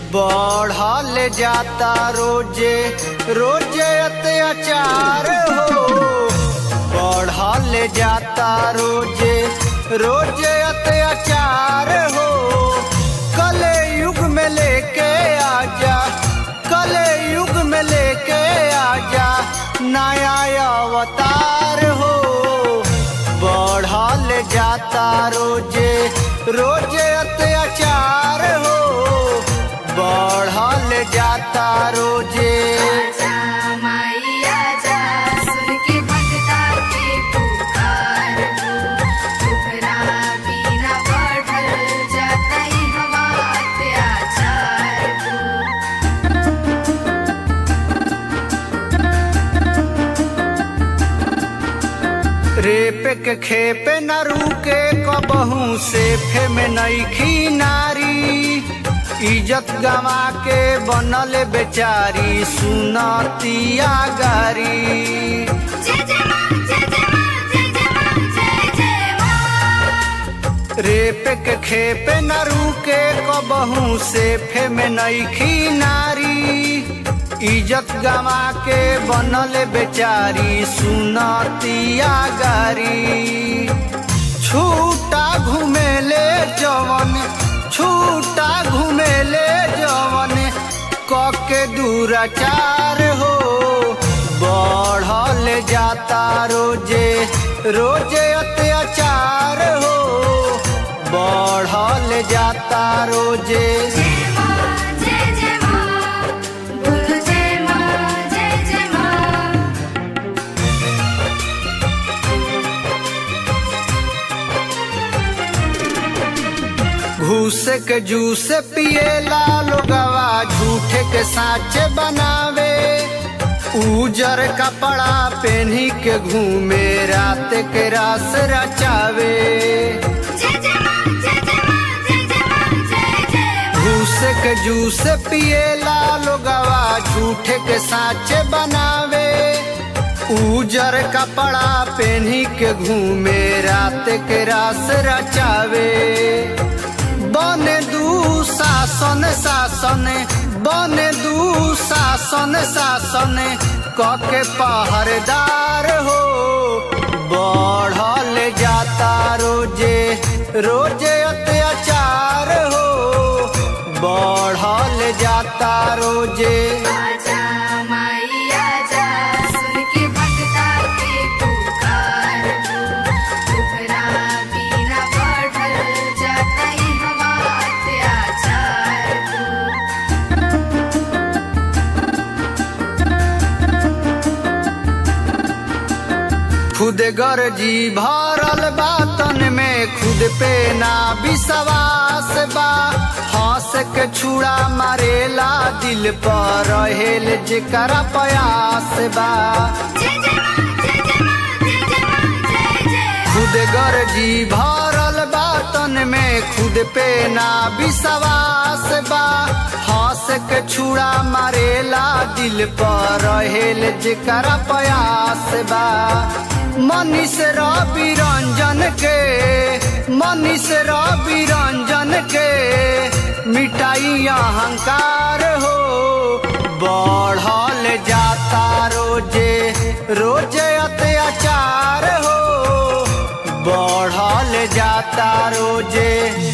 बढ़ल जाता रोजे रोजे अत्याचार हो बढ़ल जाता रोजे रोजे अत्याचार हो कले युग में लेके आजा कले युग में लेके आजा नया अवतार हो बढ़ल जाता रोजे रोजे अत्याचार हो बढ़ल जाता रोजे आजा मैया जा सुन के भगता के पुकार हो तुहरा बिना बढ़ल जाता ही हवा अत्याचार हो रेप के खेपे न रुके कबहू से फे में नईखी नारी इज्जत गवा के बनल बेचारी सुनतिया गारी जय जय माँ जय जय माँ जय जय माँ जय जय माँ रेप के खेपे न रुके कबहू से फे में नईखी नारी इज्जत गवा के बनल बेचारी सुनतिया गारी छूटा घुमेले जवन छूटा घुमेले जवन कके दूराचार हो बढ़ल जाता रोजे रोजे अत्याचार हो बढ़ल जाता रोजे जय माँ जय जय माँ बोलो जय माँ जय जय माँ घूस के जूस पिएला लोगवा झूठे के साचे बनावे उजर कपड़ा पहनी के घूमे रात के रास रचावे जय जय माँ जय जय माँ जय जय माँ जय जय माँ घूस के जूस पिएला लोगवा झूठे के साचे बनावे उजर कपड़ा पहनी के घूमे रात के रास रचावे बने दू शासन शासन बने दू शासन शासन कके पहरेदार हो बढ़ल जाता रोजे रोजे अत्याचार हो बढ़ल जाता रोजे आजा मैया जा सुन के भगता के पुकार हो तुहरा बिना बढ़ल जाता ही हवा अत्याचार हो खुद गर्जी भरल बातन में खुद पे ना विश्वास बा हंस के छुड़ा मारेला दिल पर रहेल जेकरा प्रयास बा जय जय माँ जय जय माँ जय जय माँ जय जय खुद गर्जी भरल बातन में खुद पे ना विश्वास बा हंस के छुड़ा मारेला दिल पर रहेल जेकरा प्रयास बा मनीष रवि रंजन के मनीष रवि रंजन के मिटाई अहंकार हो बढ़ल जाता रोजे रोजे अत्याचार हो बढ़ल जाता रोजे